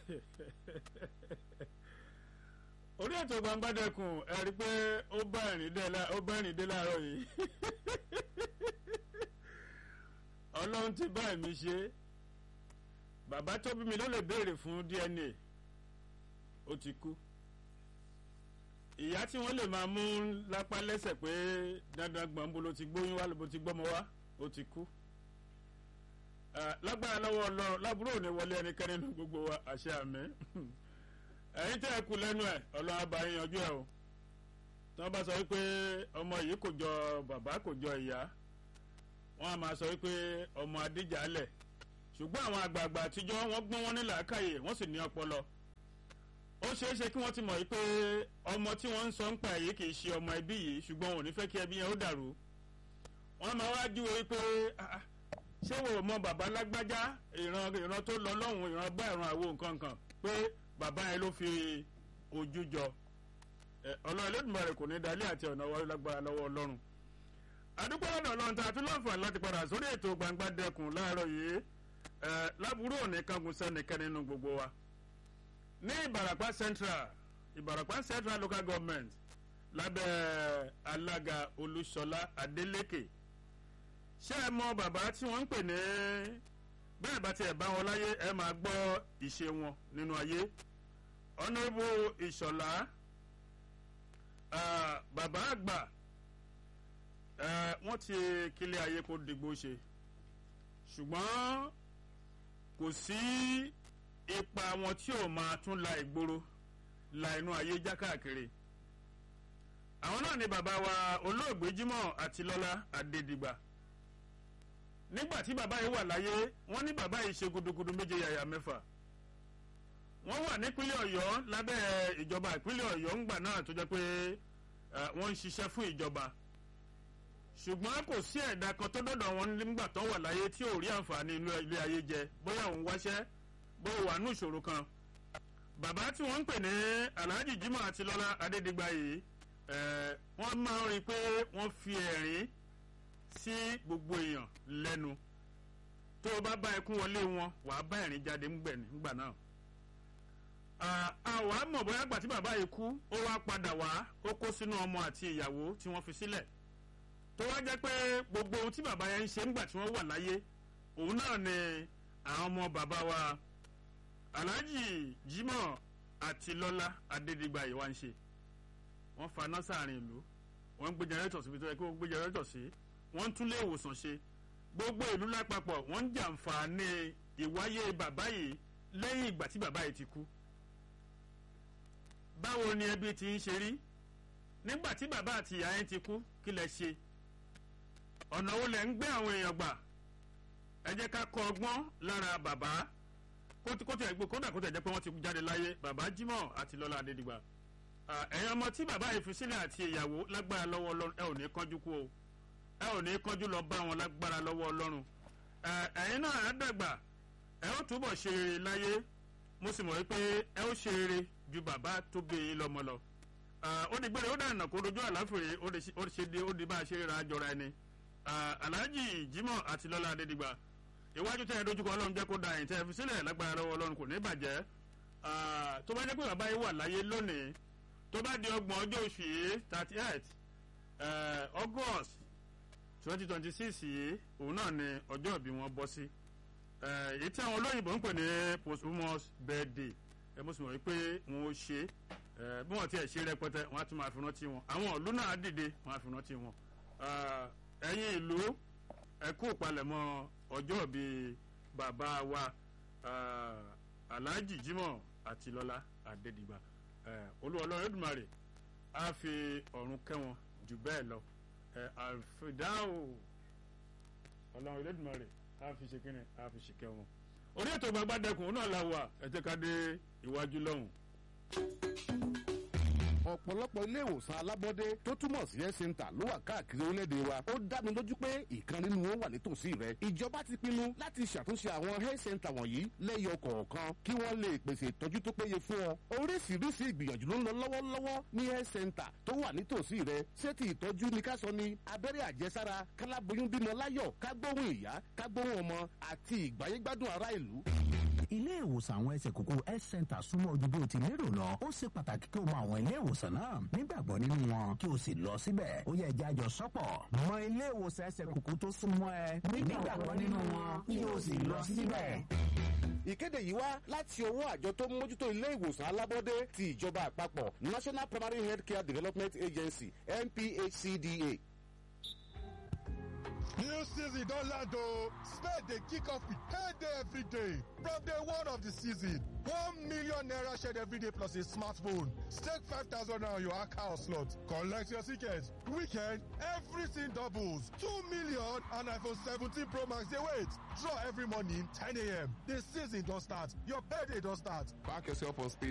orí ètò gbangbadẹkùn ẹ rí i pé ó bá ẹ̀rín dé lá- ó bá ẹ̀rín dé láàárọ̀ yìí ọlọ́run ti bá ẹ̀mí ṣe bàbá tó bí mi ló lè béèrè fún DNA ó ti kú ìyá tí wọ́n lè máa mú lápá lẹ́sẹ̀ pé dandan gbọ̀n bó ló ti gbóyún wá ló ti gbọ́mọ wá ó ti kú Eh, lágbára lọ́wọ́ ọlọ́run lábúrò ò ní wọlé ẹnikẹ́ni nínú gbogbo wa àṣẹ àmì ẹ̀yin tẹ́ ẹ kú lẹ́nu ẹ̀ ọlọ́run á bá yín yanjú ẹ̀ o tí wọ́n bá sọ wípé ọmọ yìí kò jọ bàbá kò jọ ìyá wọ́n á máa sọ wípé ọmọ adíjàálẹ̀ ṣùgbọ́n àwọn àgbààgbà àtijọ́ wọ́n gbọ́n wọn ní làákàyè wọ́n sì ní ọpọlọ ó ṣeé ṣe kí wọ́n ti mọ̀ wípé ọmọ tí wọ́n ń sọ ń pa èyí kì í ṣe ọmọ ẹbí yìí ṣùgbọ́n wọn ò ní fẹ́ kí ẹbí yẹn ó dàrú wọ́n máa wá júwe wípé "Ah, ah, ṣé wo mọ bàbá lágbájá ìran ìran tó lọ lọ́hùn ìran bá ìran àwo nǹkan kan pé bàbá yẹn ló fi ojú jọ Ẹ, ọlọ́run Olódùmarè kò ní dalẹ́ àti ọ̀nà wọlé lágbára lọ́wọ́ ọlọ́run àdúgbò ọ̀nà ọlọ́run tá a tún láǹfààní láti padà sórí ètò gbangba dẹkùn láàárọ̀ yìí ẹ lábúrò òní kangun sẹ́nìkẹ́ nínú gbogbo wa ní Ìbàràpá Central Ìbàràpá Central Local Government lábẹ́ alága Olúṣọlá Adélékè ṣé ẹ mọ bàbá tí wọ́n ń pè ní bẹ́ẹ̀ bá tiẹ̀ bá wọn láyé ẹ máa gbọ́ ìṣe wọn nínú ayé ọ̀nàbù ìṣọ̀lá ah, bàbá àgbà eh, wọ́n ti kílé ayé kó digbó ṣe ṣùgbọ́n kò sí ipa wọn tí ò máa tún la ìgboro la inú ayé já káàkiri àwọn náà ni bàbá wa olóògbé Jímọ̀ Àtilọ́lá Adédìgbà nígbà tí bàbá yìí wà láyé wọ́n ní bàbá yìí ṣe gudugudu méje yàyà mẹ́fà wọ́n wà nípínlẹ̀ Ọ̀yọ́ lábẹ́ ìjọba ìpínlẹ̀ Ọ̀yọ́ ńgbà náà tó jẹ́ pé eh, wọ́n ń ṣiṣẹ́ fún ìjọba ṣùgbọ́n kò sí ẹ̀dá kan tó dọ̀dọ̀ wọn nígbà tó wà láyé tí ò rí àǹfààní inú ilé ayé jẹ bóyá òun wáṣẹ́ bóyá wà nù ìṣòro kan bàbá tí wọ́n ń pè ní Alhaji Jimoh Atilọ́lá Adédìgbà yìí eh, wọ́n máa ń rí i pé wọ́n fi ẹ̀rín sí gbogbo èèyàn lẹ́nu tó o bá bá ẹkún wọlé wọn wàá bá ẹ̀rín jáde ńgbà náà. àwa mọ̀ bóyá gbà tí bàbá yìí kú ó wá padà wá ó kó sínú ọmọ àti ìyàwó tí wọ́n fi sílẹ̀ tó wá jẹ́ pé gbogbo ohun tí bàbá yẹn ń ṣe ńgbà tí wọ́n wà láyé òun náà ni àwọn ọmọ bàbá wa Alhaji Jimoh Atilọ́lá Adédìgbà yìí wá ń ṣe wọ́n faná sáàrin ìlú wọ́n ń gbé jẹrẹ́tọ̀ síbi tó yẹ kí wọ́n gbé jẹrẹ́tọ̀ sí wọ́n ń tún lé ìwòsàn ṣe gbogbo ìlú lápapọ̀ wọ́n ń jàǹfààní ìwáyé bàbá yìí lẹ́yìn ìgbà tí bàbá yìí ti kú. báwo ni ẹbí ti ń ṣe rí nígbà tí bàbá àti ìyá yẹn ti kú kí lẹ ṣe ọ̀nà wo lẹ ń gbé àwọn èèyàn gbà ẹ jẹ́ ká kọ́ ọgbọ́n lára bàbá kódà kó tẹ̀ jẹ́ pé wọ́n ti jáde láyé bàbá Jimoh Atilọ́lá Adédìgbà ẹ̀yin ọmọ tí bàbá yìí fi sílẹ̀ àti ìyàwó lágbára lọ́wọ́ Ọlọ́run ẹ ò ní kánjú kú o ẹ ò ní kánjú lọ bá wọn lágbára lọ́wọ́ Ọlọ́run ẹ̀yin náà ẹ dàgbà ẹ ó túbọ̀ ṣe rere láyé mo sì mọ̀ wípé ẹ ó ṣe rere ju bàbá tó bí yín lọ́mọ lọ ó di gbére ó dànù kó dojú àláfèrè ó ṣe di ó di bá a ṣe ríra jọra ẹni Alhaji Jimoh Atilọ́lá Adédìgbà iwájú tẹ́ ẹ dojúkọ Ọlọ́run jẹ́ kó da ẹ̀yìn tẹ́ ẹ fi sílẹ̀ lágbára lọ́wọ́ Ọlọ́run kò ní bàjẹ́ tó bá jẹ́ pé bàbá yìí wà láyé lónìí tó bá di ọgbọ̀n ọjọ́ oṣù yìí thirty eight August twenty twenty six yìí òun náà ni ọjọ́ ìbí wọn bọ́ sí èyí tí àwọn olóyìnbó ń pè ní posthumous birthday ẹ mo sì mọ̀ wípé wọn ò ṣe bí wọ́n ti ẹ̀ ṣe rẹpẹtẹ wọ́n á tún máa fi rántí wọn àwọn ìlú náà dìde wọ́n á fi rántí wọn ẹ̀yin ìlú ẹ kú ìpalẹ̀mọ́ ọjọ́ ìbí bàbá wa Alhaji Jimoh Atilọ́lá Adédìgbà olúwa ọlọ́run Olódùmarè á fi ọ̀run kẹ́ wọn jù bẹ́ẹ̀ lọ àfidáwò ọlọ́run Olódùmarè á fi ṣe kínní á fi ṣe kẹ́ wọn. orí ètò Gbangbadẹkùn náà la wà ẹ jẹ́ ká dé iwájú lọ́hùn. ọ̀pọ̀lọpọ̀ ilé ìwòsàn alábọ́dé tó túmọ̀ sí health center ló wà káàkiri orílẹ̀-èdè wa ó dá mi lójú pé ìkan nínú wọn wà nítòsí rẹ ìjọba ti pinnu láti ṣàtúnṣe àwọn health center wọ̀nyí lẹ́yọ kọ̀ọ̀kan kí wọ́n lè pèsè ìtọ́jú tó péye fún ọ oríṣiríṣi ìgbìyànjú ló ń lọ lọ́wọ́lọ́wọ́ ní health center tó wà nítòsí rẹ ṣé ti ìtọ́jú ni ká sọ ni abẹ́rẹ́ àjẹsára káláboyún bímọ láyọ̀ kágbóhùn ìyá kágbóhùn ọmọ àti ìgbáyégbádùn ará ìlú ilé ìwòsàn àwọn ẹsẹ̀ kókó health center súnmọ́ ojú bí o ti lérò lọ ó ṣe pàtàkì kí o mọ àwọn ilé ìwòsàn náà nígbàgbọ́ nínú wọn kí o sì lọ síbẹ̀ ó yẹ ẹja àjọ sọ́pọ̀ mọ ilé ìwòsàn ẹsẹ̀ kókó tó súnmọ́ ẹ nígbàgbọ́ nínú wọn kí o sì lọ síbẹ̀. ìkéde yìí wá láti ọwọ́ àjọ tó ń mójútó ilé ìwòsàn alábọ́dé ti ìjọba àpapọ̀ national primary health care development agency nphcda. New season don land o. Spade dey kick off with payday every day. From day one of the season, one million naira shared every day plus a smartphone. Stake five thousand naira on your account slot. Collect your ticket. Weekend, everything doubles. Two million and iPhone 17 Pro Max dey wait. Draw every morning 10 a.m. The season don start. Your payday don start. Back yourself on speed